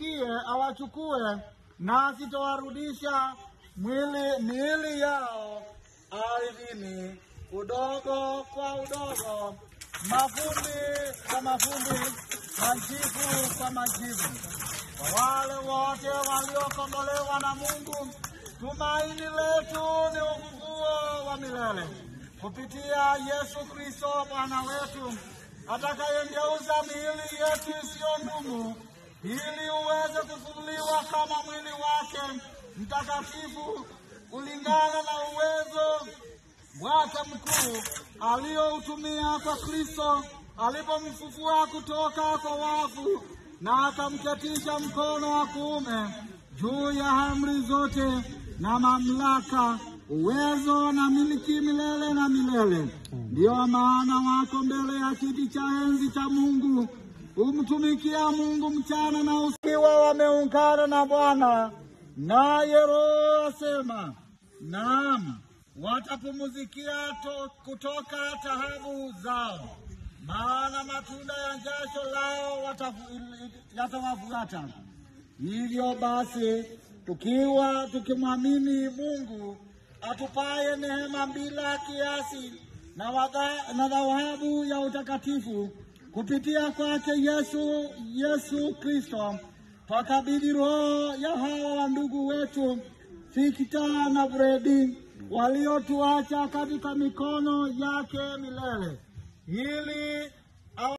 awasikie awachukue, nasi tawarudisha mwili miili yao ardhini, udogo kwa udogo, mavumbi kwa mavumbi, majivu kwa majivu. Kwa wale wote waliokombolewa na Mungu, tumaini letu ni ufufuo wa milele kupitia Yesu Kristo Bwana wetu, atakayengeuza miili yetu isiyo ngumu, ili uweze kufunuliwa kama mwili wake mtakatifu kulingana na uwezo wake mkuu aliyoutumia kwa Kristo alipomfufua kutoka kwa wafu na akamketisha mkono wa kuume juu ya amri zote na mamlaka, uwezo na miliki milele na milele. Ndiyo maana wako mbele ya kiti cha enzi cha Mungu, humtumikia Mungu mchana na usiwa, wameungana na Bwana. Naye Roho asema, naam, watapumuzikia to, kutoka taabu zao, maana matunda ya jasho lao watafu- yatawafuata. Hivyo basi, tukiwa tukimwamini Mungu atupaye neema bila kiasi na wadha- na dhawabu ya utakatifu kupitia kwake Yesu Yesu Kristo, twakabidhi roho ya hawa wa ndugu wetu Fikita na Bredi waliotuacha katika mikono yake milele ili